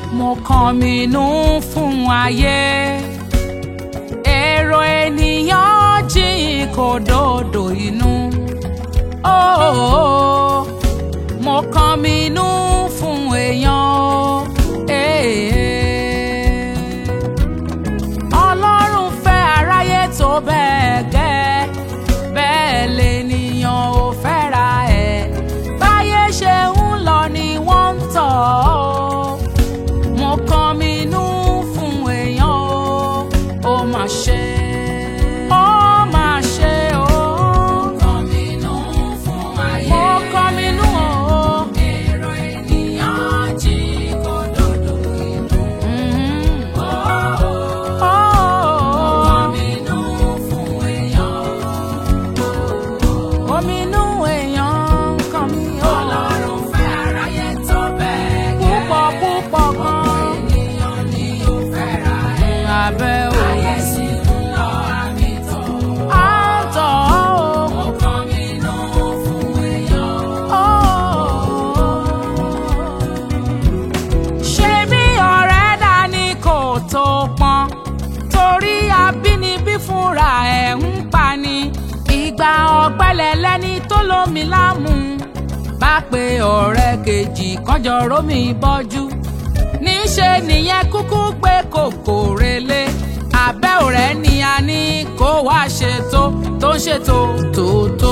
mo kàn mí nú fún ayé èrò ènìyàn jìn kò dòdò inú oh, mo kàn mí nú fún èèyàn o. Eh. ọlọ́run fẹ́ aráyé tó bẹ́ẹ̀ gẹ́ bẹ́ẹ̀ lènìyàn ò fẹ́ra ẹ̀ báyé ṣe ń lọ ni wọ́n ń tọ̀ ọ́ mo kàn mí nú fún èèyàn o ó mà ṣe ó mà ṣe o. mo kàn mí nú fún ayé mo kàn mí nú o. èrò ènìyàn jí kó dòdò inú. Mo kàn mí nú fún èèyàn ominú èèyàn kan mi ò. ọlọ́run fẹ́ aráyé tó bẹ́ẹ̀ gẹ́. púpọ̀ púpọ̀ gan. ènìyàn ni ó fẹ́ ra ẹ̀. abẹ́ o. ayé sì ń lọ àmì tọ̀. à ń tọ̀ ọ́ o. mo kàn mí nú fún èèyàn. ṣé bí ọ̀rẹ́ dání kò tó pọn torí abínibí fúnra ẹ̀ ń pani ìgbà ọ̀pẹ̀lẹ̀ lẹ́ni tó lómi lámú bá pe ọ̀rẹ́ kejì kọjọ rómi bọ́jú níṣe nìyẹn kúkú pé kòkò relé abẹ́ ọ̀rẹ́ ni a ní kó wá ṣètò tó ń ṣètò tòótó.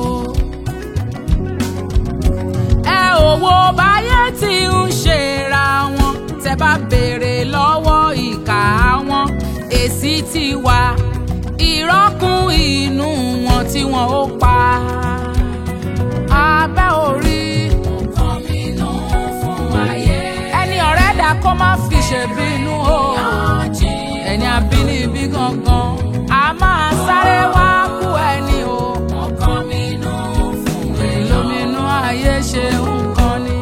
ẹ ò wo báyé tí ń ṣera wọn tẹ bá béèrè lọ́wọ́ ìkà wọn èsì ti wà ìrọ́kùn inú wọn tí wọn ó pa abẹ́ orí. nǹkan mi nù fún ayé. ẹni ọ̀rẹ́ dà kó má fi ṣèbínú o. ẹni abínibí gangan a máa sáré wá kú ẹni o. nǹkan mi nù fún èèyàn. lóminú ayé ṣe nǹkan ni.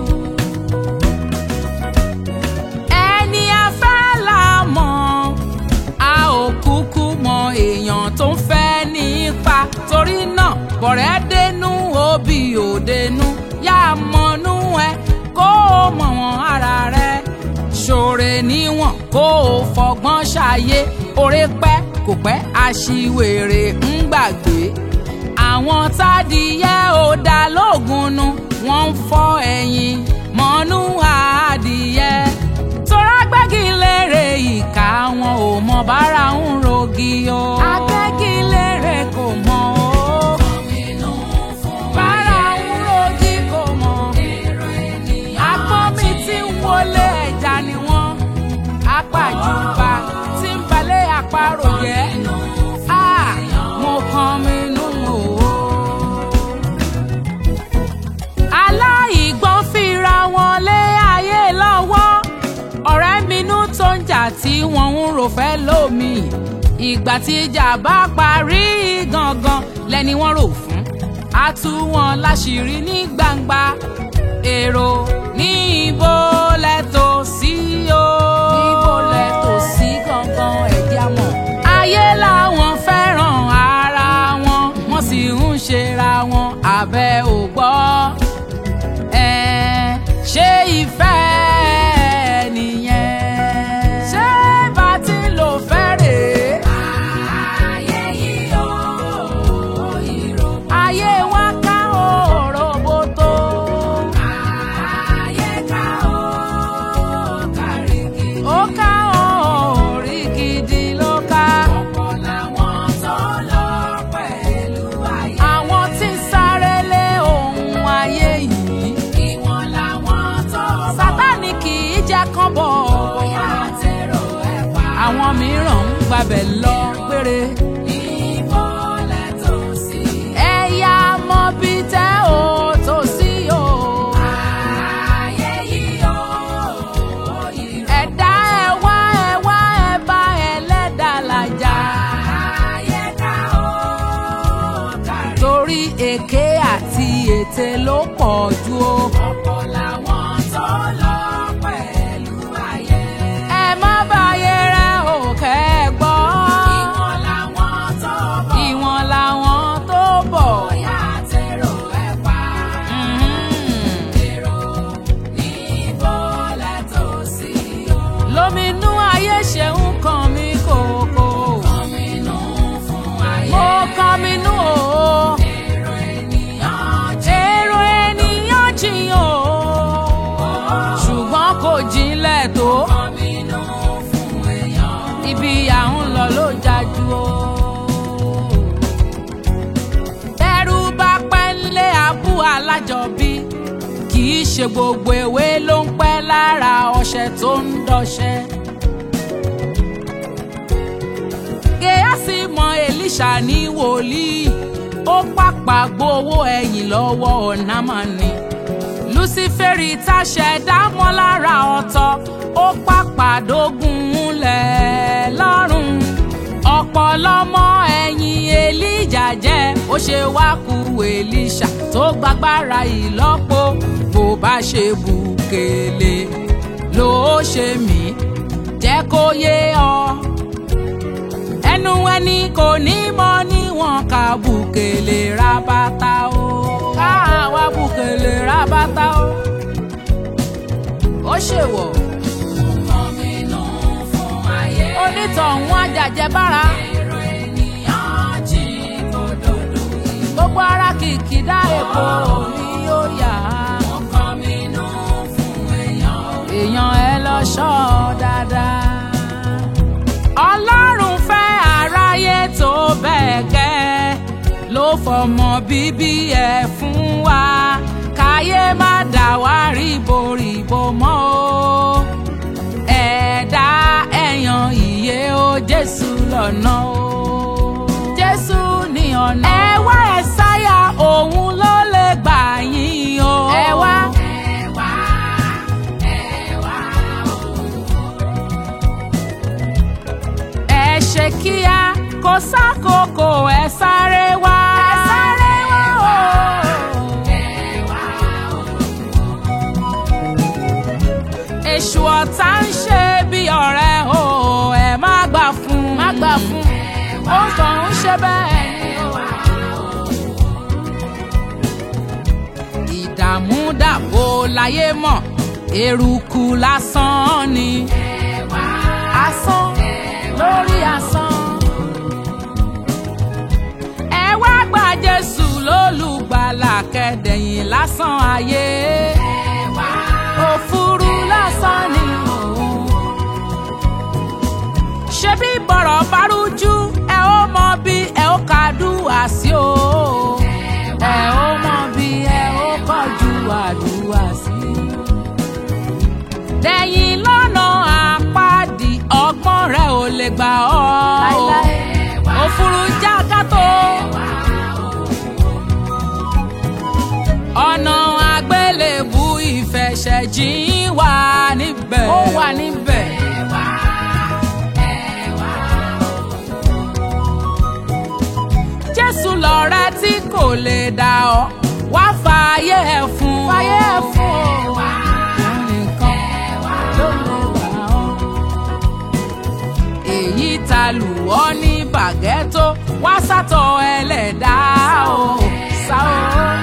ẹni afẹ́ là mọ̀ a ò kúkú mọ èèyàn tó ń fẹ́ nípa torí náà bọ̀rẹ́ dénú òbí ò dénú yá mọ̀nú ẹ kó o mọ̀ wọ́n ara rẹ ṣòre níwọ̀n kó o fọgbọ́n ṣàyé oore pẹ́ kò pẹ́ aṣiwèrè ń gbàgbé àwọn tádìyẹ ò dá lóògùn nu wọ́n ń fọ́ ẹ̀yìn mọ́nú adìyẹ tọ́ra gbẹ́gilére ìka wọn ò mọ bára ń rogi o. agbẹ́gilére kò mọ o. bára ń rogi kò mọ. agbọ́nmi tí ń wọlé ẹja ni wọ́n. apàjùbà tí ń balẹ̀ àparò jẹ́. Ah, mo kàn mí nù o aláìgbọ́n fira wọn lé ayé lọ́wọ́ ọ̀rẹ́ minú tó ń jà tí wọ́n ń rò fẹ́ lómi ìgbà tí ìjà bá parí gangan lẹ́ni wọ́n rò fún a tú wọn láṣìírí ní gbangba èrò ní ibo lẹ́tọ̀ sí o. ibo lẹ́tọ̀ sí gangan ẹ̀jẹ̀ àmọ́. ayé làwọn fẹ́ràn ara wọn wọ́n sì ń ṣera wọn abẹ́ ò gbọ́ ẹ ṣé ìfẹ́ nìyẹn. ṣé bá ti ń lò fẹ́ rèé. ayé yìí ó ìró. ayé wa ká òroboto. ayé ká ó kárí gidi. ó ká orí gidi ló ká. ọ̀pọ̀ làwọn tó lọ pẹ̀lú ayé. àwọn tí ń sáré lé ohun ayé yìí. ìwọ̀n làwọn tó bọ̀. sátánì kì í jẹ́ kán bọ̀. bóyá tèrò ẹ̀ pa. àwọn mìíràn ń gbabẹ̀ lọ péré. níbo lẹ tó sí. ẹ̀yà mọ bí tẹ́ ò tó sí o. ayé yìí ó ẹ̀dá ẹ̀ wá ẹ̀ wá ẹ̀ bá ẹlẹ́dàá làjà. ayé ká ó kárí. torí èké àti ète ló pọ̀ jù o. ọ̀pọ̀ làwọn tó lọ pẹ̀lú ayé. ẹ má báyé rẹ ò kẹ́ ẹ gbọ́. ìwọ̀n làwọn dẹ̀ tó. ibi à ń lọ ló jájú o. ẹrú bá pẹ́ ńlé abú alájọbí kì í ṣe gbogbo ewé ló ń pẹ́ lára ọṣẹ tó ń dọṣẹ. Gèásì mọ Èlíṣà ní wòlíì ó pàpà gbowó ẹ̀yìn lọ́wọ́ ọ̀nàmọ́ni. Lúsífẹ́rì táṣẹ dámọ́ lára ọ̀tọ̀ ó pàpà dógún lẹ̀ lọ́rùn. ọ̀pọ̀lọmọ ẹ̀yìn Èlíjà jẹ́ ó ṣe wá ku Èlíṣà tó gbàgbára ìlọ́po bó bá ṣe bùkélé ló ṣe mí jẹ́ kó yé ọ ẹnu ẹni kò ní mọ níwọ̀n ká bùkélé ra bàtà o ká wá bùkélé ra bàtà o ó ṣèwọ̀ onítọ̀hún àjàjẹ́ bára gbogbo ara kìkì dá èpo ni ó yà á èèyàn ẹ lọ ṣọ́ ọ dáadáa. ọlọ́run fẹ́ aráyé tó bẹ́ẹ̀ gẹ́ ló fọmọ bíbí ẹ̀ fún wa káyé má dà wá ríboríbo mọ́ o ẹ̀dá ẹ̀yàn ìyè o jésù lọ́nà o jésù ní ọ̀nà. ẹ wá ẹ sáyà òun ló lè gbà yín o. ẹ wá. ẹ ṣe kíá kó sákòókò ẹ sáré wá. ẹ sáré wá o. èṣù ọ̀tá ń ṣe bí ọ̀rẹ́ o ẹ má gbà fún má gbà fún ó kàn ń ṣe bẹ́ẹ̀ ni o. ìdààmú dàbò láyé mọ̀ eruku lásán ni asán lórí asán. ẹ wá gba jésù lólùgbàlà kẹdẹ̀yìn lásán ayé òfurú lásán ni òun. ṣebí bọ̀rọ̀ bá rújú ẹ ó mọ bí ẹ ó kàdúrà sí o ẹ ó mọ bí ẹ ó kọjú àdúrà sí. dẹ̀yìn lọ́nà àpáàdì ọgbọ́n rẹ ò lè gbà ọ́ òfurú jákàtó ọ̀nà àgbélébù ìfẹsẹ̀jìn wà níbẹ̀ ó wà níbẹ̀. jésù lọ̀rẹ́ tí kò lè dà ọ́ wá fààyè ẹ̀ fún fààyè ẹ̀ fún o òun nìkan ló lè gbà ọ́. èyí ta lù ọ́ ní bàgẹ́tò wá sátọ̀ ẹlẹ́dàá o sá o.